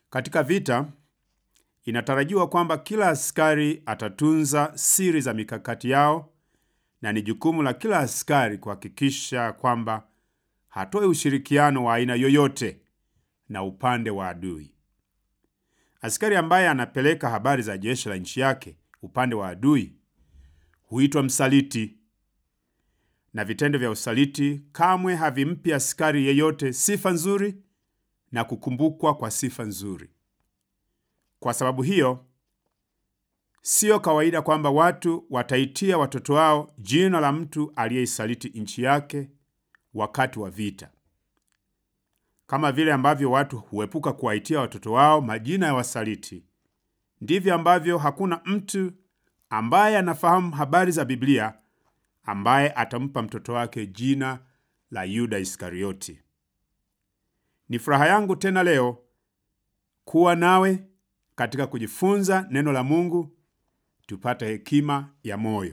Katika vita inatarajiwa kwamba kila askari atatunza siri za mikakati yao, na ni jukumu la kila askari kuhakikisha kwamba hatoi ushirikiano wa aina yoyote na upande wa adui. Askari ambaye anapeleka habari za jeshi la nchi yake upande wa adui huitwa msaliti, na vitendo vya usaliti kamwe havimpi askari yeyote sifa nzuri na kukumbukwa kwa sifa nzuri. Kwa sababu hiyo, siyo kawaida kwamba watu wataitia watoto wao jina la mtu aliyeisaliti nchi yake wakati wa vita, kama vile ambavyo watu huepuka kuwaitia watoto wao majina ya wasaliti. Ndivyo ambavyo hakuna mtu ambaye anafahamu habari za Biblia ambaye atampa mtoto wake jina la Yuda Iskarioti. Ni furaha yangu tena leo kuwa nawe katika kujifunza neno la Mungu, tupate hekima ya moyo.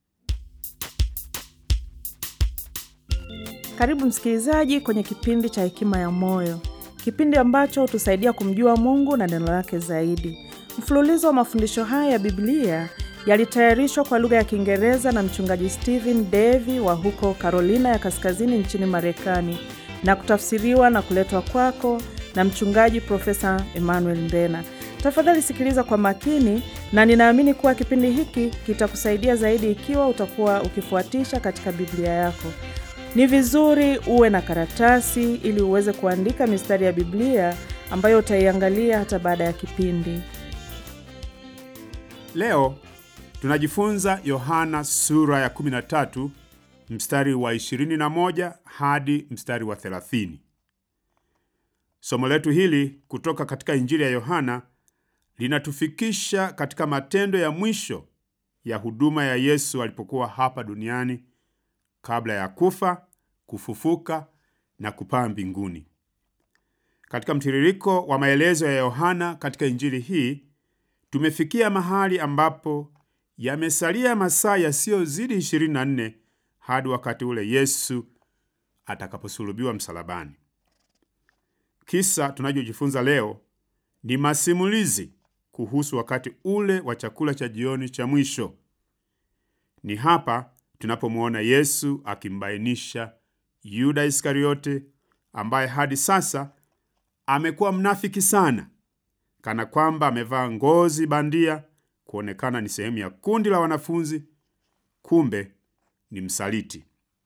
Karibu msikilizaji kwenye kipindi cha Hekima ya Moyo, kipindi ambacho hutusaidia kumjua Mungu na neno lake zaidi. Mfululizo wa mafundisho haya ya Biblia yalitayarishwa kwa lugha ya Kiingereza na mchungaji Stephen Davy wa huko Carolina ya Kaskazini nchini Marekani na kutafsiriwa na kuletwa kwako na mchungaji Profesa Emmanuel Mbena. Tafadhali sikiliza kwa makini, na ninaamini kuwa kipindi hiki kitakusaidia zaidi ikiwa utakuwa ukifuatisha katika Biblia yako. Ni vizuri uwe na karatasi ili uweze kuandika mistari ya Biblia ambayo utaiangalia hata baada ya kipindi. Leo tunajifunza Yohana sura ya 13 mstari wa 21 hadi mstari wa 30. Somo letu hili kutoka katika Injili ya Yohana linatufikisha katika matendo ya mwisho ya huduma ya Yesu alipokuwa hapa duniani kabla ya kufa, kufufuka na kupaa mbinguni. Katika mtiririko wa maelezo ya Yohana katika Injili hii tumefikia mahali ambapo yamesalia masaa yasiyozidi 24 hadi wakati ule Yesu atakaposulubiwa msalabani. Kisa tunachojifunza leo ni masimulizi kuhusu wakati ule wa chakula cha jioni cha mwisho. Ni hapa tunapomwona Yesu akimbainisha Yuda Iskariote ambaye hadi sasa amekuwa mnafiki sana, kana kwamba amevaa ngozi bandia kuonekana ni sehemu ya kundi la wanafunzi, kumbe ni msaliti.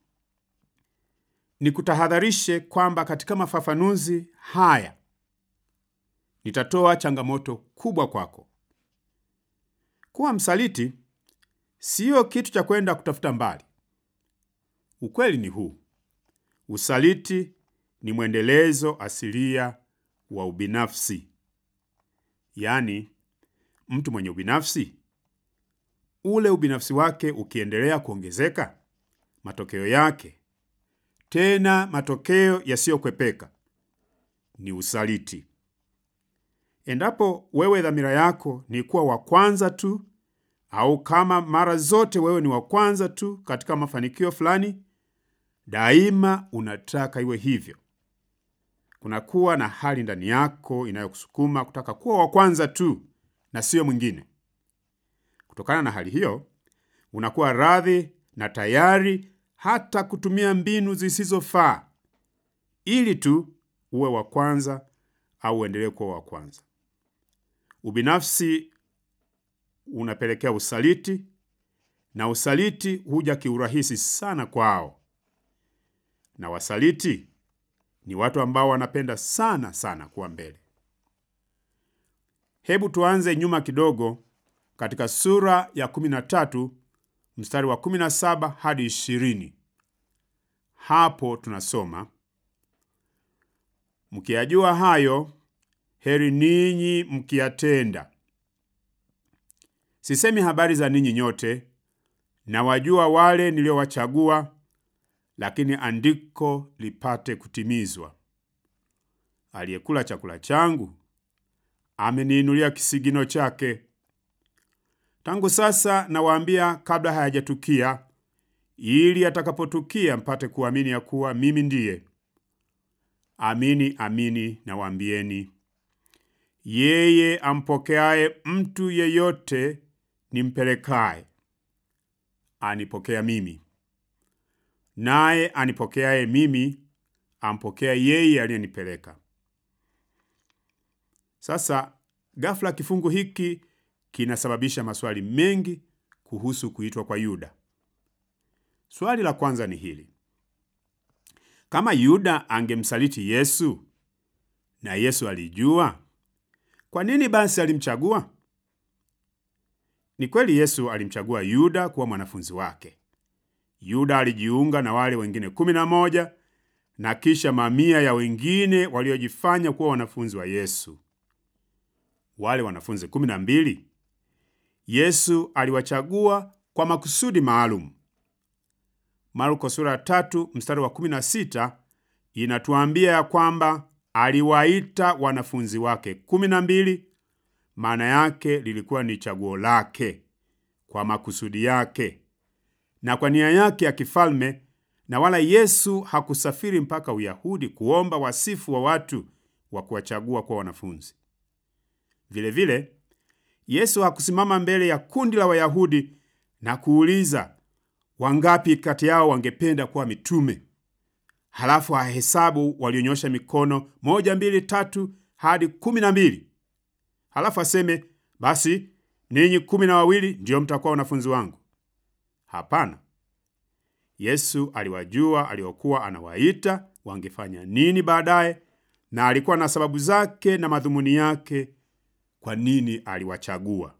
Nikutahadharishe kwamba katika mafafanuzi haya nitatoa changamoto kubwa kwako. Kuwa msaliti siyo kitu cha kwenda kutafuta mbali. Ukweli ni huu: usaliti ni mwendelezo asilia wa ubinafsi. Yaani, mtu mwenye ubinafsi, ule ubinafsi wake ukiendelea kuongezeka, matokeo yake, tena matokeo yasiyokwepeka, ni usaliti. Endapo wewe dhamira yako ni kuwa wa kwanza tu, au kama mara zote wewe ni wa kwanza tu katika mafanikio fulani, daima unataka iwe hivyo. Kunakuwa na hali ndani yako inayokusukuma kutaka kuwa wa kwanza tu na siyo mwingine. Kutokana na hali hiyo, unakuwa radhi na tayari hata kutumia mbinu zisizofaa ili tu uwe wa kwanza au uendelee kuwa wa kwanza. Ubinafsi unapelekea usaliti, na usaliti huja kiurahisi sana kwao. Na wasaliti ni watu ambao wanapenda sana sana kuwa mbele. Hebu tuanze nyuma kidogo katika sura ya 13 mstari wa 17 hadi 20. Hapo tunasoma, mkiyajua hayo, heri ninyi mkiyatenda. Sisemi habari za ninyi nyote, na wajua wale niliowachagua, lakini andiko lipate kutimizwa, aliyekula chakula changu ameniinulia kisigino chake. Tangu sasa nawaambia kabla hayajatukia, ili atakapotukia mpate kuamini ya kuwa mimi ndiye. Amini amini nawaambieni, yeye ampokeaye mtu yeyote nimpelekaye anipokea mimi, naye anipokeaye mimi ampokea yeye aliyenipeleka. Sasa ghafla kifungu hiki kinasababisha maswali mengi kuhusu kuitwa kwa Yuda. Swali la kwanza ni hili: kama Yuda angemsaliti Yesu na Yesu alijua, kwa nini basi alimchagua? Ni kweli Yesu alimchagua Yuda kuwa mwanafunzi wake. Yuda alijiunga na wale wengine kumi na moja na kisha mamia ya wengine waliojifanya kuwa wanafunzi wa Yesu. Wale wanafunzi kumi na mbili Yesu aliwachagua kwa makusudi maalum. Marko sura ya tatu mstari wa kumi na sita inatuambia ya kwamba aliwaita wanafunzi wake kumi na mbili. Maana yake lilikuwa ni chaguo lake kwa makusudi yake na kwa nia yake ya kifalme, na wala Yesu hakusafiri mpaka Uyahudi kuomba wasifu wa watu wa kuwachagua kwa wanafunzi. Vilevile vile, Yesu hakusimama mbele ya kundi la Wayahudi na kuuliza wangapi kati yao wangependa kuwa mitume, halafu ahesabu walionyosha mikono moja, mbili, tatu hadi kumi na mbili, halafu aseme basi ninyi kumi na wawili ndiyo mtakuwa wanafunzi wangu. Hapana, Yesu aliwajua aliokuwa anawaita wangefanya nini baadaye, na alikuwa na sababu zake na madhumuni yake kwa nini aliwachagua.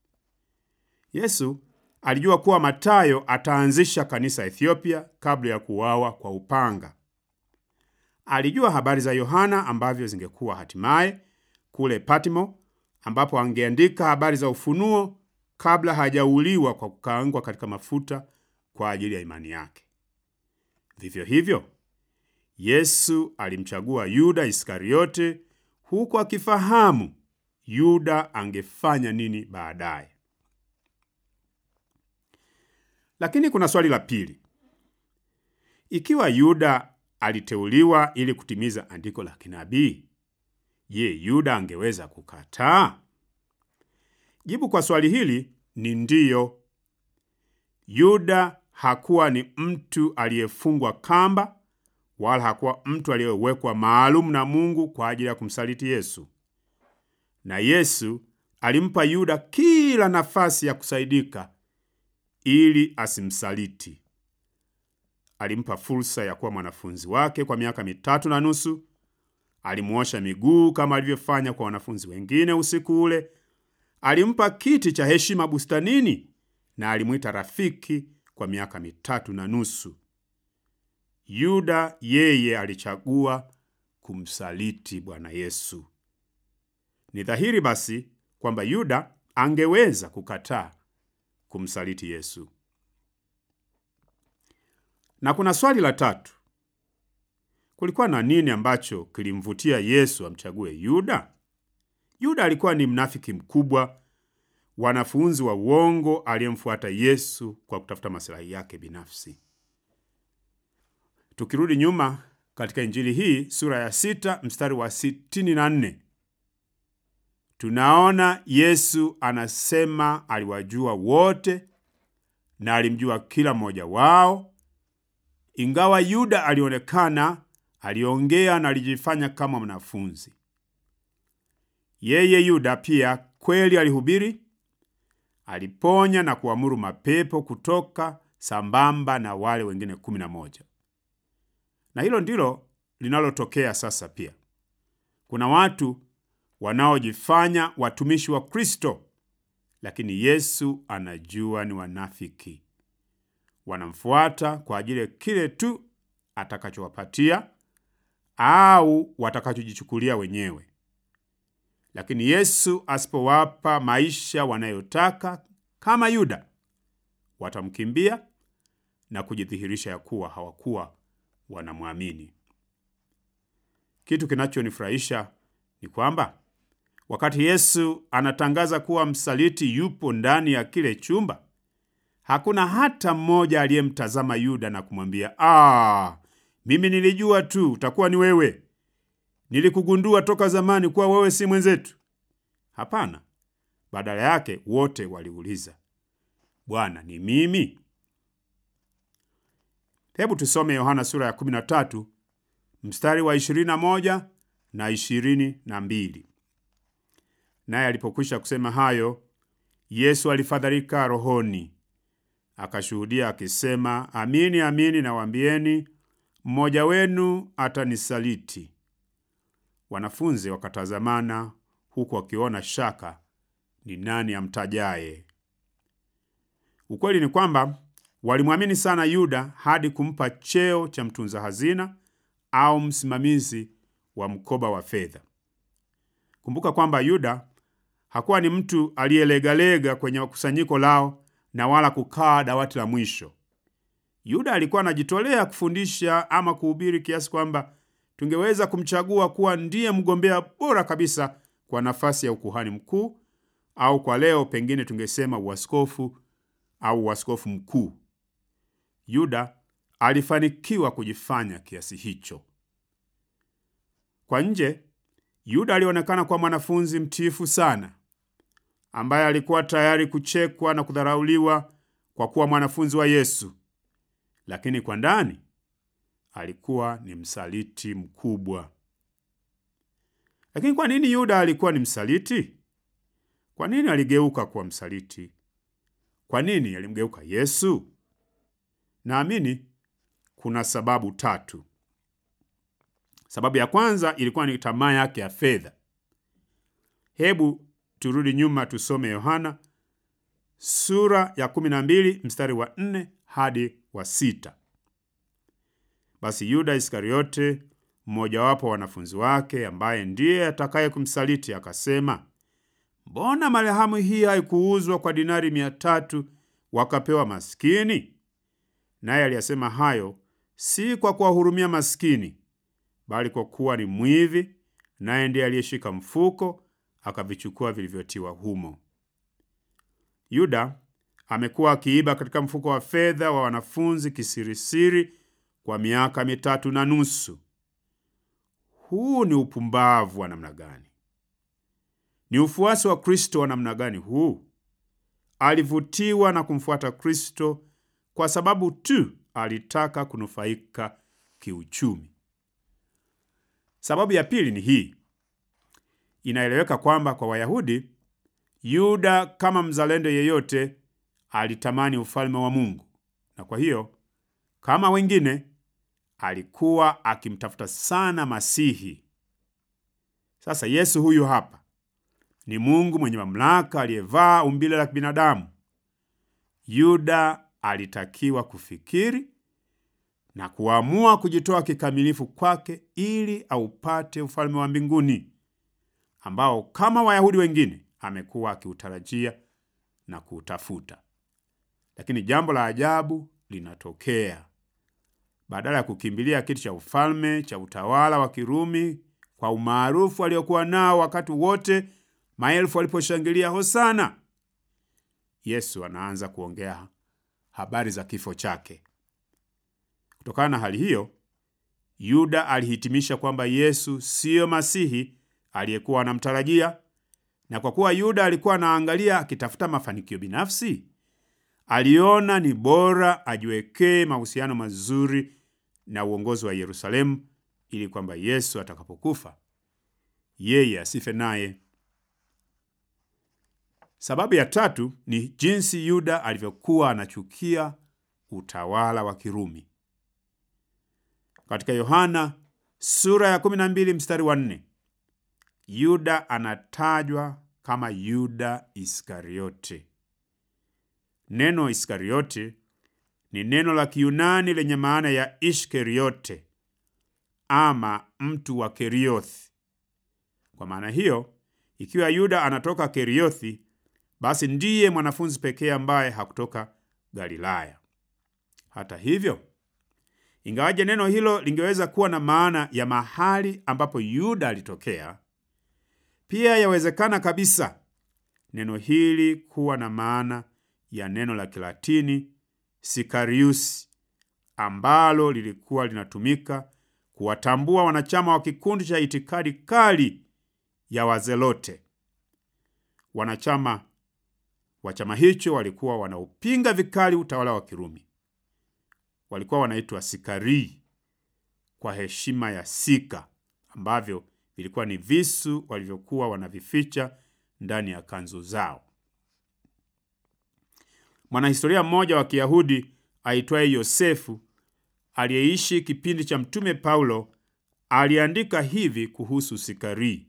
Yesu alijua kuwa Matayo ataanzisha kanisa Ethiopia kabla ya kuuawa kwa upanga. Alijua habari za Yohana ambavyo zingekuwa hatimaye kule Patmo, ambapo angeandika habari za ufunuo kabla hajauliwa kwa kukaangwa katika mafuta kwa ajili ya imani yake. Vivyo hivyo, Yesu alimchagua Yuda Iskariote huku akifahamu Yuda angefanya nini baadaye. Lakini kuna swali la pili. Ikiwa Yuda aliteuliwa ili kutimiza andiko la kinabii, je, Yuda angeweza kukataa? Jibu kwa swali hili ni ndiyo. Yuda hakuwa ni mtu aliyefungwa kamba wala hakuwa mtu aliyewekwa maalum na Mungu kwa ajili ya kumsaliti Yesu. Na Yesu alimpa Yuda kila nafasi ya kusaidika ili asimsaliti. Alimpa fursa ya kuwa mwanafunzi wake kwa miaka mitatu na nusu. Alimuosha miguu kama alivyofanya kwa wanafunzi wengine usiku ule. Alimpa kiti cha heshima bustanini na alimwita rafiki kwa miaka mitatu na nusu. Yuda yeye alichagua kumsaliti Bwana Yesu. Ni dhahiri basi kwamba Yuda angeweza kukataa kumsaliti Yesu. Na kuna swali la tatu. Kulikuwa na nini ambacho kilimvutia Yesu amchague Yuda? Yuda alikuwa ni mnafiki mkubwa, wanafunzi wa uongo aliyemfuata Yesu kwa kutafuta maslahi yake binafsi. Tukirudi nyuma katika Injili hii sura ya sita mstari wa sitini na nne tunaona Yesu anasema aliwajua wote na alimjua kila mmoja wao. Ingawa Yuda alionekana, aliongea na alijifanya kama mwanafunzi. Yeye Yuda pia kweli alihubiri, aliponya na kuamuru mapepo kutoka sambamba na wale wengine kumi na moja. Na hilo ndilo linalotokea sasa pia. Kuna watu wanaojifanya watumishi wa Kristo, lakini Yesu anajua ni wanafiki. Wanamfuata kwa ajili ya kile tu atakachowapatia au watakachojichukulia wenyewe. Lakini Yesu asipowapa maisha wanayotaka kama Yuda, watamkimbia na kujidhihirisha ya kuwa hawakuwa wanamwamini. Kitu kinachonifurahisha ni kwamba wakati Yesu anatangaza kuwa msaliti yupo ndani ya kile chumba, hakuna hata mmoja aliyemtazama Yuda na kumwambia ah, mimi nilijua tu utakuwa ni wewe, nilikugundua toka zamani kuwa wewe si mwenzetu. Hapana, badala yake wote waliuliza, Bwana, ni mimi? Hebu tusome Yohana sura ya 13 mstari wa 21 na 22. Naye alipokwisha kusema hayo, Yesu alifadhaika rohoni, akashuhudia akisema, amini amini nawaambieni, mmoja wenu atanisaliti. Wanafunzi wakatazamana, huku wakiona shaka ni nani amtajaye. Ukweli ni kwamba walimwamini sana Yuda hadi kumpa cheo cha mtunza hazina au msimamizi wa mkoba wa fedha. Kumbuka kwamba Yuda hakuwa ni mtu aliyelegalega kwenye kusanyiko lao na wala kukaa dawati la mwisho. Yuda alikuwa anajitolea kufundisha ama kuhubiri kiasi kwamba tungeweza kumchagua kuwa ndiye mgombea bora kabisa kwa nafasi ya ukuhani mkuu, au kwa leo pengine tungesema uaskofu au uaskofu mkuu. Yuda alifanikiwa kujifanya kiasi hicho. Kwa nje, Yuda alionekana kuwa mwanafunzi mtiifu sana, ambaye alikuwa tayari kuchekwa na kudharauliwa kwa kuwa mwanafunzi wa Yesu, lakini kwa ndani alikuwa ni msaliti mkubwa. Lakini kwa nini Yuda alikuwa ni msaliti? Kwa nini aligeuka kuwa msaliti? Kwa nini alimgeuka Yesu? Naamini kuna sababu tatu. Sababu ya kwanza ilikuwa ni tamaa yake ya fedha. Hebu turudi nyuma tusome Yohana sura ya 12 mstari wa 4 hadi wa sita. Basi Yuda Iskariote, mmojawapo wa wanafunzi wake, ambaye ndiye atakaye kumsaliti, akasema, mbona marhamu hii haikuuzwa kwa dinari mia tatu wakapewa maskini? Naye aliyasema hayo si kwa kuwahurumia maskini, bali kwa kuwa ni mwivi, naye ndiye aliyeshika mfuko akavichukua vilivyotiwa humo. Yuda amekuwa akiiba katika mfuko wa fedha wa wanafunzi kisirisiri kwa miaka mitatu na nusu. Huu ni upumbavu wa namna gani? Ni ufuasi wa Kristo wa namna gani huu? Alivutiwa na kumfuata Kristo kwa sababu tu alitaka kunufaika kiuchumi. Sababu ya pili ni hii. Inaeleweka kwamba kwa Wayahudi, Yuda kama mzalendo yeyote alitamani ufalme wa Mungu, na kwa hiyo kama wengine alikuwa akimtafuta sana Masihi. Sasa Yesu huyu hapa ni Mungu mwenye mamlaka aliyevaa umbile la binadamu. Yuda alitakiwa kufikiri na kuamua kujitoa kikamilifu kwake ili aupate ufalme wa mbinguni ambao kama Wayahudi wengine amekuwa akiutarajia na kuutafuta. Lakini jambo la ajabu linatokea. Badala ya kukimbilia kiti cha ufalme cha utawala wa Kirumi kwa umaarufu aliokuwa nao wakati wote maelfu waliposhangilia hosana, Yesu anaanza kuongea habari za kifo chake. Kutokana na hali hiyo, Yuda alihitimisha kwamba Yesu siyo Masihi aliyekuwa anamtarajia, na kwa kuwa Yuda alikuwa anaangalia akitafuta mafanikio binafsi, aliona ni bora ajiwekee mahusiano mazuri na uongozi wa Yerusalemu ili kwamba Yesu atakapokufa yeye asife naye. Sababu ya tatu ni jinsi Yuda alivyokuwa anachukia utawala wa Kirumi. Katika Yohana sura ya 12 mstari wa 4, Yuda anatajwa kama Yuda Iskariote. Neno Iskariote ni neno la Kiyunani lenye maana ya Ishkeriote ama mtu wa Keriothi. Kwa maana hiyo, ikiwa Yuda anatoka Keriothi, basi ndiye mwanafunzi pekee ambaye hakutoka Galilaya. Hata hivyo, ingawaje neno hilo lingeweza kuwa na maana ya mahali ambapo Yuda alitokea, pia yawezekana kabisa neno hili kuwa na maana ya neno la Kilatini Sicarius ambalo lilikuwa linatumika kuwatambua wanachama wa kikundi cha itikadi kali ya Wazelote. wanachama wa chama hicho walikuwa wanaupinga vikali utawala wa Kirumi. Walikuwa wanaitwa Sikarii kwa heshima ya sika, ambavyo vilikuwa ni visu walivyokuwa wanavificha ndani ya kanzu zao. Mwanahistoria mmoja wa Kiyahudi aitwaye Yosefu aliyeishi kipindi cha Mtume Paulo aliandika hivi kuhusu Sikarii: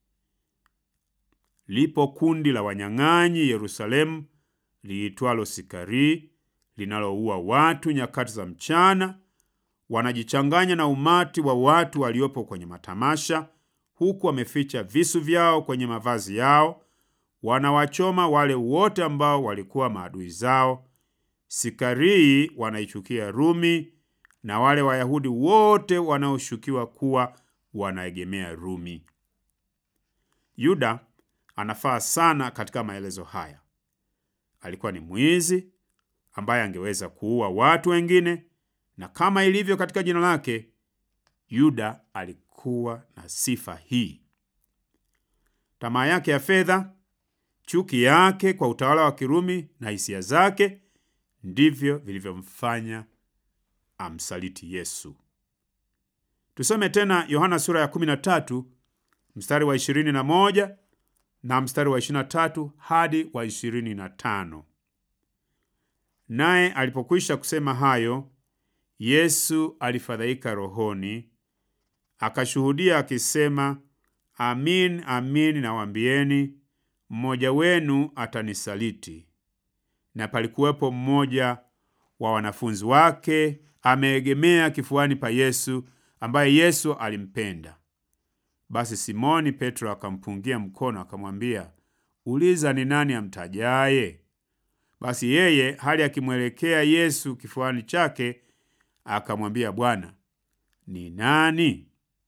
lipo kundi la wanyang'anyi Yerusalemu liitwalo Sikarii, linaloua watu nyakati za mchana, wanajichanganya na umati wa watu waliopo kwenye matamasha, huku wameficha visu vyao kwenye mavazi yao, wanawachoma wale wote ambao walikuwa maadui zao. Sikarii wanaichukia Rumi na wale Wayahudi wote wanaoshukiwa kuwa wanaegemea Rumi. Yuda anafaa sana katika maelezo haya. Alikuwa ni mwizi ambaye angeweza kuua watu wengine, na kama ilivyo katika jina lake, Yuda alikuwa na sifa hii. Tamaa yake ya fedha, chuki yake kwa utawala wa Kirumi na hisia zake ndivyo vilivyomfanya amsaliti Yesu. Tusome tena Yohana sura ya 13 mstari wa 21 na mstari wa 23 hadi wa 25. Naye alipokwisha kusema hayo, Yesu alifadhaika rohoni, akashuhudia akisema, Amin, amin nawaambieni, mmoja wenu atanisaliti. Na palikuwepo mmoja wa wanafunzi wake ameegemea kifuani pa Yesu, ambaye Yesu alimpenda. Basi Simoni Petro akampungia mkono akamwambia, uliza ni nani amtajaye? Basi yeye hali akimwelekea Yesu kifuani chake akamwambia, Bwana, ni nani?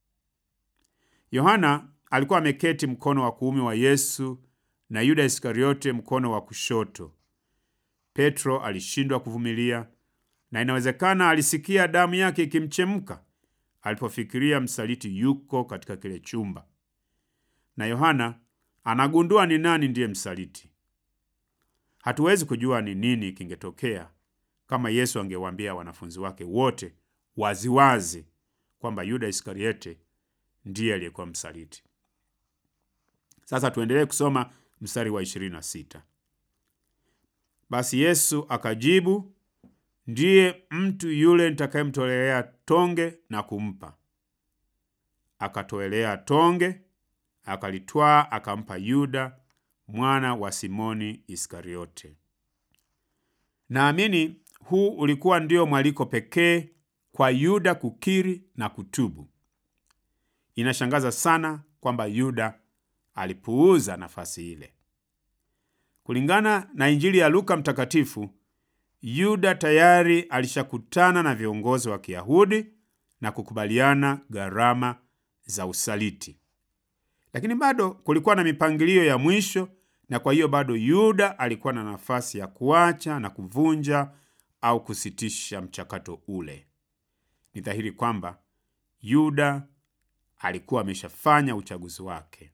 Yohana alikuwa ameketi mkono wa kuume wa Yesu na Yuda Iskariote mkono wa kushoto. Petro alishindwa kuvumilia, na inawezekana alisikia damu yake ikimchemka alipofikiria msaliti yuko katika kile chumba, na Yohana anagundua ni nani ndiye msaliti. Hatuwezi kujua ni nini kingetokea kama Yesu angewaambia wanafunzi wake wote waziwazi kwamba Yuda Iskariote ndiye aliyekuwa msaliti. Sasa tuendelee kusoma mstari wa 26. Basi Yesu akajibu, ndiye mtu yule nitakayemtolea tonge na kumpa. Akatoelea tonge, akalitwaa, akampa Yuda mwana wa Simoni Iskariote. Naamini huu ulikuwa ndio mwaliko pekee kwa Yuda kukiri na kutubu. Inashangaza sana kwamba Yuda alipuuza nafasi ile. Kulingana na Injili ya Luka Mtakatifu, Yuda tayari alishakutana na viongozi wa Kiyahudi na kukubaliana gharama za usaliti, lakini bado kulikuwa na mipangilio ya mwisho, na kwa hiyo bado Yuda alikuwa na nafasi ya kuacha na kuvunja au kusitisha mchakato ule. Ni dhahiri kwamba Yuda alikuwa ameshafanya uchaguzi wake.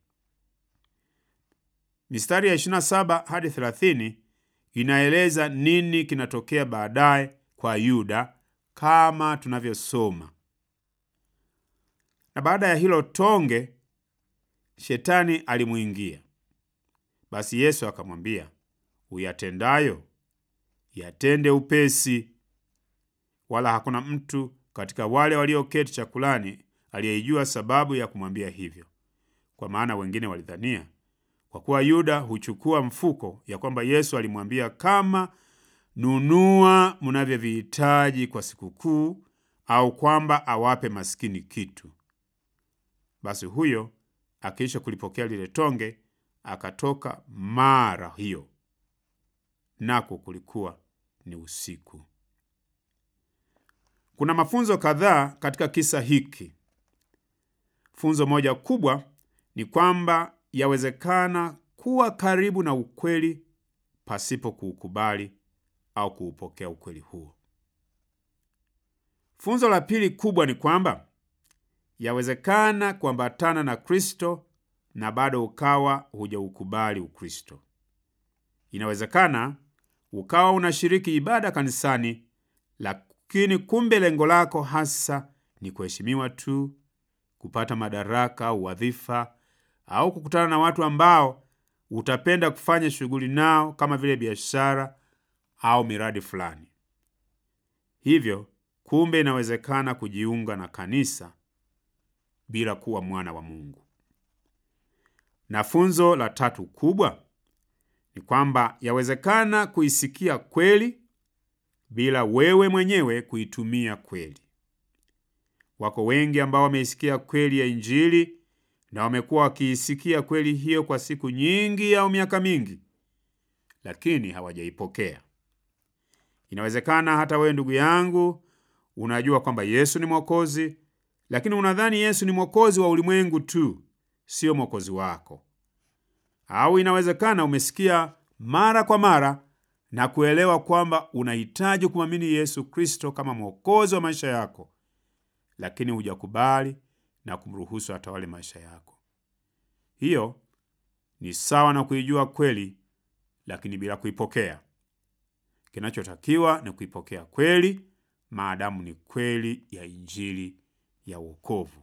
Mistari ya 27 hadi 30 inaeleza nini kinatokea baadaye kwa Yuda kama tunavyosoma. Na baada ya hilo tonge, shetani alimwingia. Basi Yesu akamwambia, uyatendayo yatende upesi. Wala hakuna mtu katika wale walioketi chakulani aliyeijua sababu ya kumwambia hivyo, kwa maana wengine walidhania kwa kuwa Yuda huchukua mfuko, ya kwamba Yesu alimwambia kama nunua mnavyovihitaji kwa sikukuu, au kwamba awape maskini kitu. Basi huyo akiisha kulipokea lile tonge akatoka mara hiyo, nako kulikuwa ni usiku. Kuna mafunzo kadhaa katika kisa hiki. Funzo moja kubwa ni kwamba yawezekana kuwa karibu na ukweli pasipo kuukubali au kuupokea ukweli huo. Funzo la pili kubwa ni kwamba yawezekana kuambatana na Kristo na bado ukawa hujaukubali Ukristo. Inawezekana ukawa unashiriki ibada kanisani, lakini kumbe lengo lako hasa ni kuheshimiwa tu, kupata madaraka au wadhifa, au kukutana na watu ambao utapenda kufanya shughuli nao kama vile biashara au miradi fulani. Hivyo kumbe inawezekana kujiunga na kanisa bila kuwa mwana wa Mungu. Na funzo la tatu kubwa ni kwamba yawezekana kuisikia kweli bila wewe mwenyewe kuitumia kweli. Wako wengi ambao wameisikia kweli ya Injili na wamekuwa wakiisikia kweli hiyo kwa siku nyingi au miaka mingi, lakini hawajaipokea. Inawezekana hata wewe ndugu yangu unajua kwamba Yesu ni Mwokozi, lakini unadhani Yesu ni mwokozi wa ulimwengu tu, sio mwokozi wako. Au inawezekana umesikia mara kwa mara na kuelewa kwamba unahitaji kumwamini Yesu Kristo kama mwokozi wa maisha yako, lakini hujakubali na kumruhusu atawale maisha yako. Hiyo ni sawa na kuijua kweli, lakini bila kuipokea. Kinachotakiwa ni kuipokea kweli, maadamu ni kweli ya Injili ya wokovu.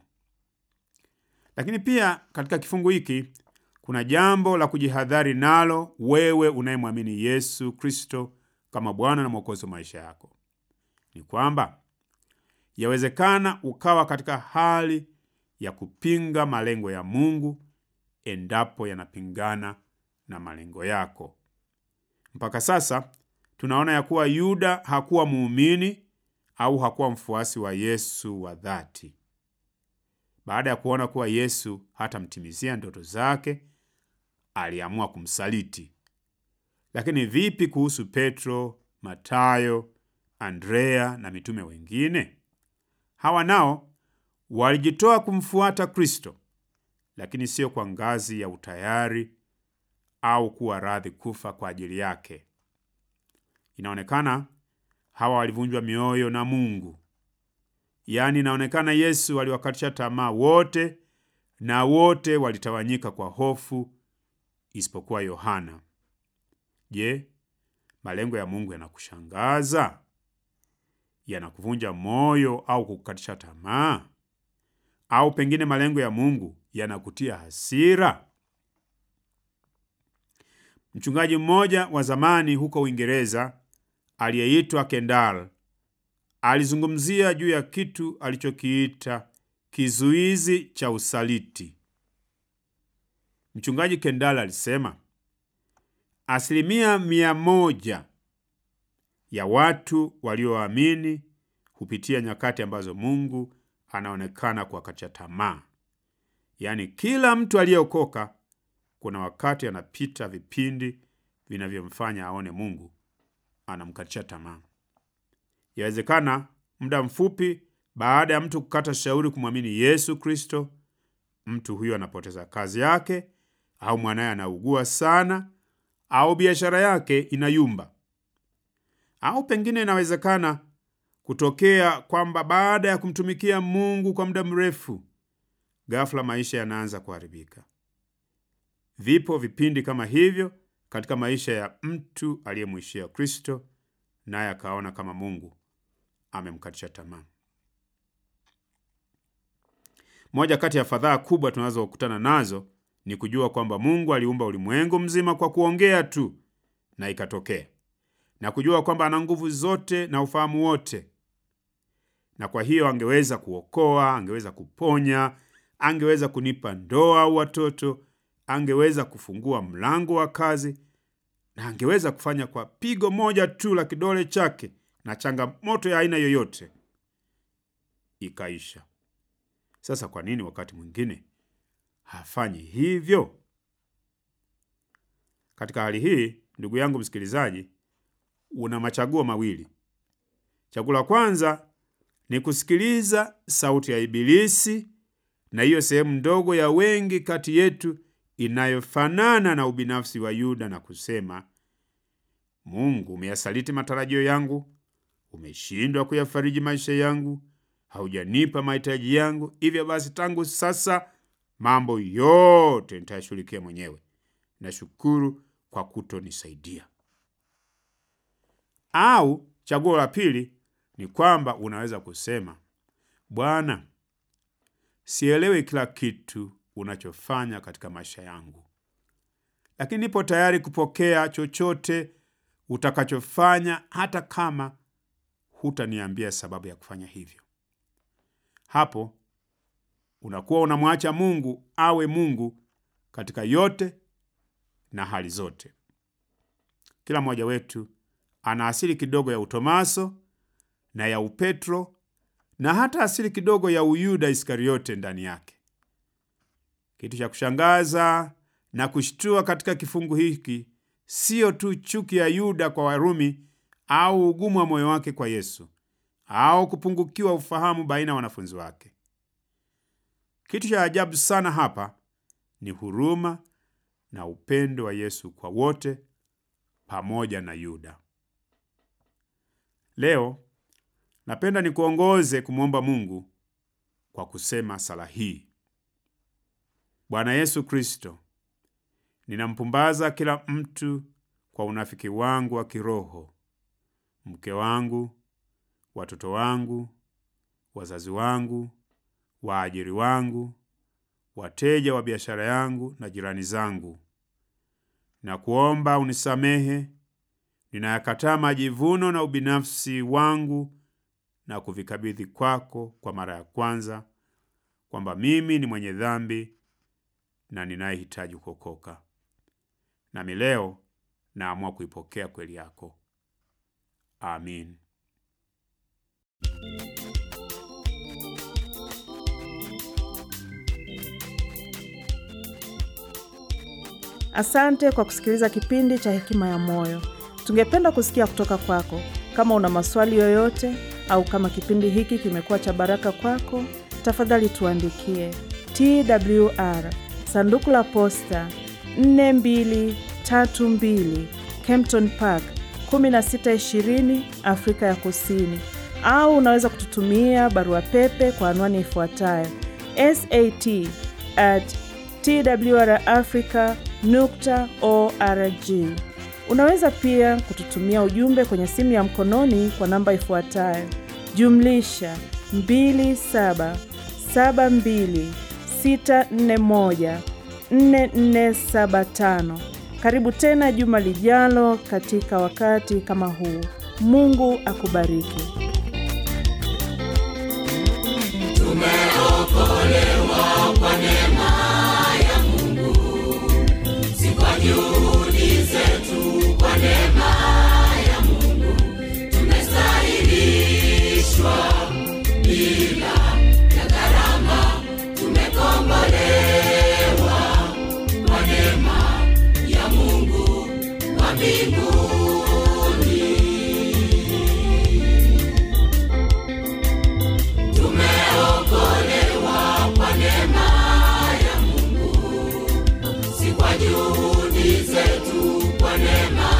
Lakini pia katika kifungu hiki kuna jambo la kujihadhari nalo, wewe unayemwamini Yesu Kristo kama Bwana na Mwokozi wa maisha yako, ni kwamba yawezekana ukawa katika hali ya kupinga malengo ya Mungu endapo yanapingana na malengo yako. Mpaka sasa tunaona ya kuwa Yuda hakuwa muumini au hakuwa mfuasi wa Yesu wa dhati. Baada ya kuona kuwa Yesu hatamtimizia ndoto zake, aliamua kumsaliti. Lakini vipi kuhusu Petro, Matayo, Andrea na mitume wengine? Hawa nao walijitoa kumfuata Kristo, lakini sio kwa ngazi ya utayari au kuwa radhi kufa kwa ajili yake. Inaonekana hawa walivunjwa mioyo na Mungu. Yaani, inaonekana Yesu aliwakatisha tamaa wote, na wote walitawanyika kwa hofu, isipokuwa Yohana. Je, malengo ya Mungu yanakushangaza? Yanakuvunja moyo au kukukatisha tamaa? Au pengine malengo ya Mungu yanakutia hasira? Mchungaji mmoja wa zamani huko Uingereza aliyeitwa Kendall alizungumzia juu ya kitu alichokiita kizuizi cha usaliti. Mchungaji Kendall alisema asilimia mia moja ya watu walioamini hupitia nyakati ambazo Mungu anaonekana kuwakatisha tamaa. Yaani, kila mtu aliyeokoka kuna wakati anapita vipindi vinavyomfanya aone Mungu anamkatisha tamaa. Yawezekana muda mfupi baada ya mtu kukata shauri kumwamini Yesu Kristo, mtu huyo anapoteza kazi yake, au mwanaye anaugua sana, au biashara yake inayumba. Au pengine inawezekana kutokea kwamba baada ya kumtumikia Mungu kwa muda mrefu, ghafla maisha yanaanza kuharibika. Vipo vipindi kama hivyo katika maisha ya mtu aliyemwishia Kristo, naye akaona kama Mungu amemkatisha tamaa. Moja kati ya fadhaa kubwa tunazokutana nazo ni kujua kwamba Mungu aliumba ulimwengu mzima kwa kuongea tu na ikatokea, na kujua kwamba ana nguvu zote na ufahamu wote, na kwa hiyo angeweza kuokoa, angeweza kuponya, angeweza kunipa ndoa au watoto, angeweza kufungua mlango wa kazi, na angeweza kufanya kwa pigo moja tu la kidole chake, na changamoto ya aina yoyote ikaisha. Sasa kwa nini wakati mwingine hafanyi hivyo? Katika hali hii, ndugu yangu msikilizaji, una machaguo mawili. Chaguo la kwanza ni kusikiliza sauti ya Ibilisi na hiyo sehemu ndogo ya wengi kati yetu inayofanana na ubinafsi wa Yuda na kusema, Mungu, umeyasaliti matarajio yangu, umeshindwa kuyafariji maisha yangu, haujanipa mahitaji yangu. Hivyo basi, tangu sasa mambo yote nitayashughulikia mwenyewe. Nashukuru kwa kutonisaidia. Au chaguo la pili ni kwamba unaweza kusema, Bwana, sielewi kila kitu unachofanya katika maisha yangu, lakini nipo tayari kupokea chochote utakachofanya, hata kama hutaniambia sababu ya kufanya hivyo. Hapo unakuwa unamwacha Mungu awe Mungu katika yote na hali zote. Kila mmoja wetu ana asili kidogo ya utomaso na ya upetro na hata asili kidogo ya uyuda Iskariote ndani yake. Kitu cha kushangaza na kushtua katika kifungu hiki siyo tu chuki ya Yuda kwa Warumi au ugumu wa moyo wake kwa Yesu au kupungukiwa ufahamu baina ya wanafunzi wake. Kitu cha ajabu sana hapa ni huruma na upendo wa Yesu kwa wote pamoja na Yuda. Leo napenda nikuongoze kumwomba Mungu kwa kusema sala hii: Bwana Yesu Kristo, ninampumbaza kila mtu kwa unafiki wangu wa kiroho, mke wangu, watoto wangu, wazazi wangu, waajiri wangu, wateja wa biashara yangu na jirani zangu, na kuomba unisamehe. Ninayakataa majivuno na ubinafsi wangu na kuvikabidhi kwako kwa mara ya kwanza, kwamba mimi ni mwenye dhambi na ninayehitaji kuokoka. Nami leo naamua kuipokea kweli yako. Amin. Asante kwa kusikiliza kipindi cha Hekima ya Moyo. Tungependa kusikia kutoka kwako. Kama una maswali yoyote au kama kipindi hiki kimekuwa cha baraka kwako, tafadhali tuandikie TWR sanduku la posta 4232 Kempton Park 1620 Afrika ya Kusini, au unaweza kututumia barua pepe kwa anwani ifuatayo sat at twrafrica nukta org. Unaweza pia kututumia ujumbe kwenye simu ya mkononi kwa namba ifuatayo jumlisha 2772641475. Karibu tena juma lijalo katika wakati kama huu. Mungu akubariki. Tumeokolewa kwa neema ya Mungu, si kwa juhudi zetu, kwa neema ya Mungu tumestahilishwa bila ya gharama, tumekombolewa kwa neema ya Mungu wa mbinguni. Tumeokolewa kwa neema ya Mungu, si kwa juhudi zetu, kwa neema